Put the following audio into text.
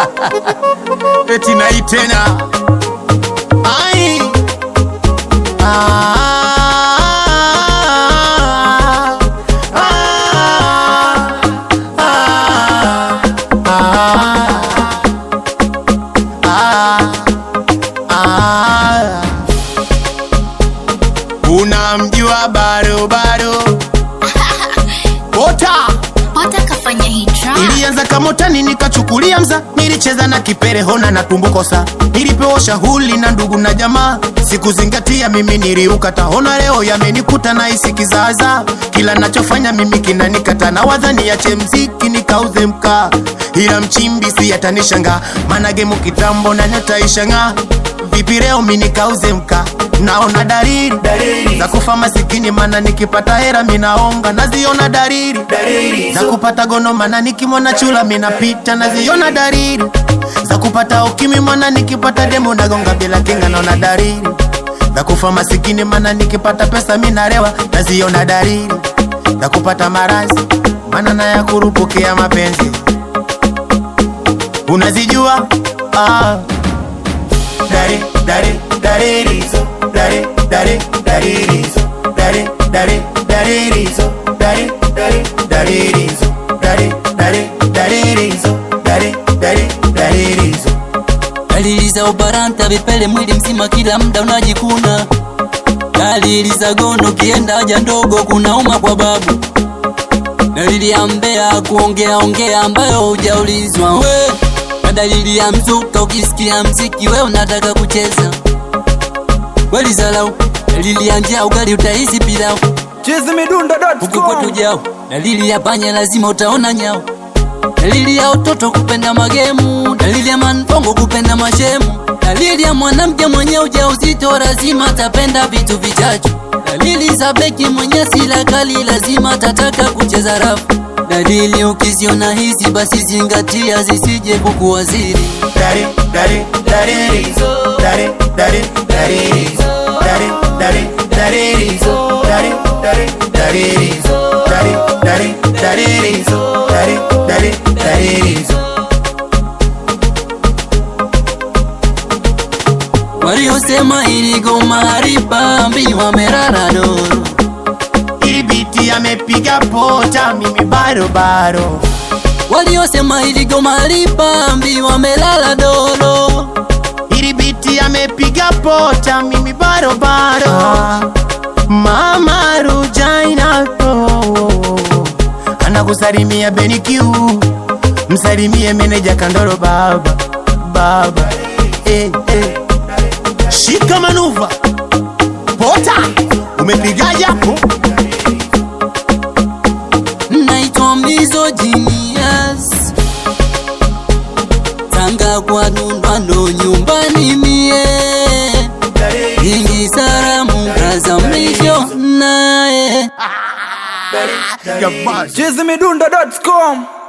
eti nai tena ai ah, ah, ah, ah, ah. unamjua barobaro ota Pota kafanya hii track. ilianza kamotani nikachukulia mza nilicheza na kipere hona na tumbukosa nilipewa shahuli na ndugu na jamaa sikuzingatia mimi niliuka tahona leo yamenikuta na isi kizaza kila nachofanya mimi kinanikata na wadhani yache mziki nikauze mkaa ila mchimbi si yatanishanga managemu kitambo na nyataishanga vipi leo mi nikauze mkaa naona dalili za kufa masikini mana nikipata hera minaonga naziona dalili za kupata gono mana nikimwona chula minapita naziona dalili za kupata ukimi mwana nikipata demo nagonga bila kinga naona dalili za kufa masikini mana nikipata pesa minarewa naziona dalili za kupata marazi mana na ya kurupukea mapenzi unazijua ah. Dari, dari, daririzo, dari, dari, daririzo, dari, dari, daririzo, dari, dari, daririzo, dari, dari, daririzo, dari, dari, daririzo. Dalili za ubaranta vipele mwili mzima kila muda unajikuna. Dalili za gono ukienda haja ndogo kunauma kwa babu. Dalili ya mbea kuongea ongea ambayo hujaulizwa we. Na dalili ya mzuka ukisikia mziki we unataka kucheza. Kweli zalau. Dalili ya njaa ugali utahisi pilau. Huku kwetu chizimidundo.com jao. Dalili ya panya lazima utaona nyao. Dalili ya utoto kupenda magemu, dalili ya mantongo kupenda mashemu, dalili ya mwanamke mwenye ujauzito lazima atapenda vitu vichache, dalili za beki mwenye sila kali lazima atataka kucheza rafu, dalili ukiziona hizi basi zingatia zisije kukuwaziri. Dari, dari, daririzo, dari, dari, daririzo, dari, dari, daririzo, dari, dari, daririzo, dari, dari, daririzo, dari, dari, daririzo. Waliosema ili goma haribambi wamerara doro Ili biti amepiga pota mimi baro baro waliosema ili goma haribambi wamelala doro Ili biti amepiga pota mimi baro baro Mama Rujaina oh, anakusalimia Benikiu msalimie meneja Kandoro baba baba eh, eh. Shika manuva pota umepigaje hapo naitwa Mbizo Genius Tanga kwa Dundwano nyumbani mie Nyingi salamu kaza mwisho naye Jamani. chizimidundo.com